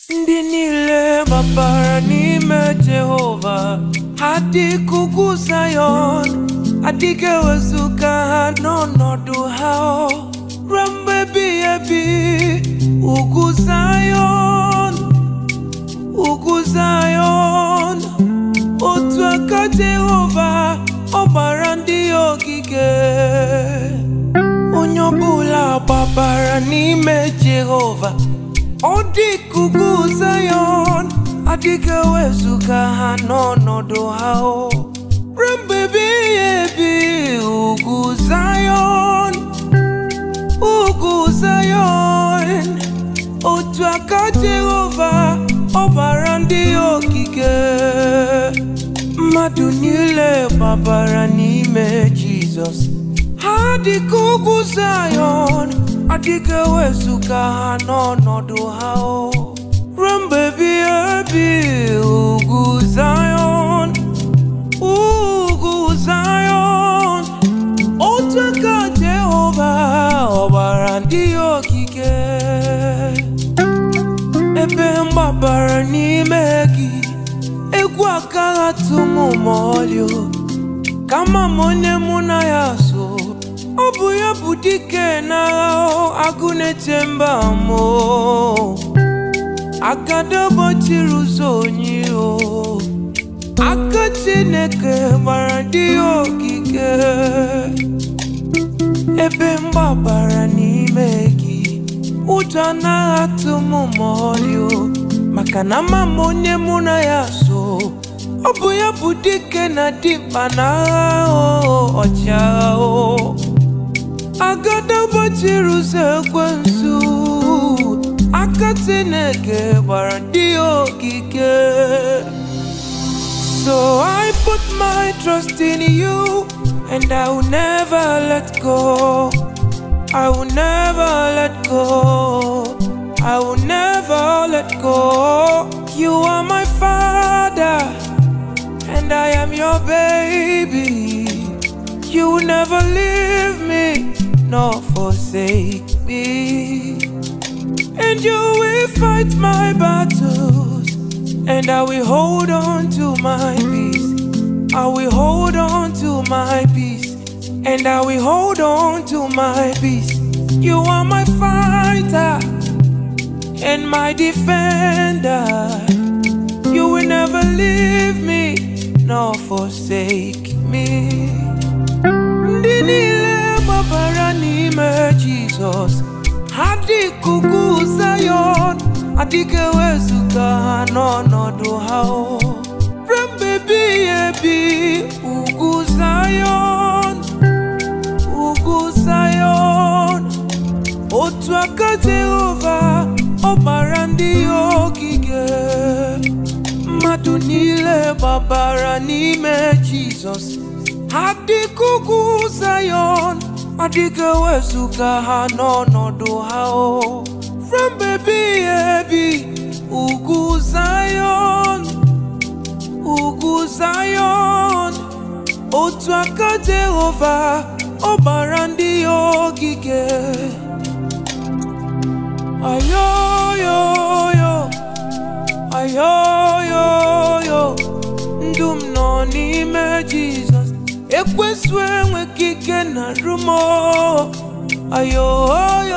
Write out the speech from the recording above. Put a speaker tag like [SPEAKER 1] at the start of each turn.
[SPEAKER 1] ndị niile gbabara n'ime Jehova ha dị ka ugwu Zayọn adịghị ewezuga ha n'ọnọdụ ha ruo mgbe ebighị ebi ugwu Zayọn ugwu Zayọn otu aka Jehova ọ gbara ndị ya ogige onye ọbụla gbabara n'ime Jehova ọ dị ka ugwu Zayọn adịghị ewezuga ha n'ọnọdụ ha o ruo mgbe ebighị ebi ugwu Zayọn ugwu Zayọn otu aka Jehova ọ gbara ndị ya ogige mmadụ niile gbabara n'ime Jizọs ha dị ka ugwu Zayọn adịghị ewezuga ha n'ọnọdụ ha o ruo mgbe ebighị ebi ugwu Zayọn ugwu Zayọn otu aka Jehova ọ gbara ndị ya ogige ebe mgbabara n'ime gị egwu agaghị atụ m ma ọlị o kama m onye mụ na ya so ọ bụ ya bụ dike n'agha o agụ na-eche mba m o agada gbachiri ụzọ onye o aka Chineke gbara ndị ya ogige ebe mgbabara n'ime gị ụjọ anaghị atụ m ma ọlị o maka na ama m onye mụ na ya so ọ bụ ya bụ dike na dimkpa n'agha o ọchịagha o agada gbachiri ụzọ ekwensu aka Chineke gbara ndị ya ogige So I put my trust in you and I will never let go. I will never let go. I will never let go. You are my father and I am your baby. You will never leave me nor forsake me. And you will fight my battles, and I will hold on to my peace. I will hold on to my peace, and I will hold on to my peace. You are my fighter and my defender. You will never leave me nor forsake me. Ndị niile gbabara n'ime Jizọs ha dị ka ugwu Zayọn adịghị ewezuga ha n'ọnọdụ ha o ruo mgbe ebighị ebi ugwu Zayọn ugwu Zayọn otu aka Jehova ọ gbara ndị ya ogige mmadụ niile gbabara n'ime Jizọs ha dị ka ugwu Zayọn adịghị ewezuga ha n'ọnọdụ ha o ruo mgbe ebighị ebi ugwu Zayọn ugwu Zayọn otu aka Jehova ọ gbara ndị ya ogige ayoyoyo ayoyoyo ndụ m nọ n'ime Jizọs ekwesu enweghị ike na rumo ayoyoyo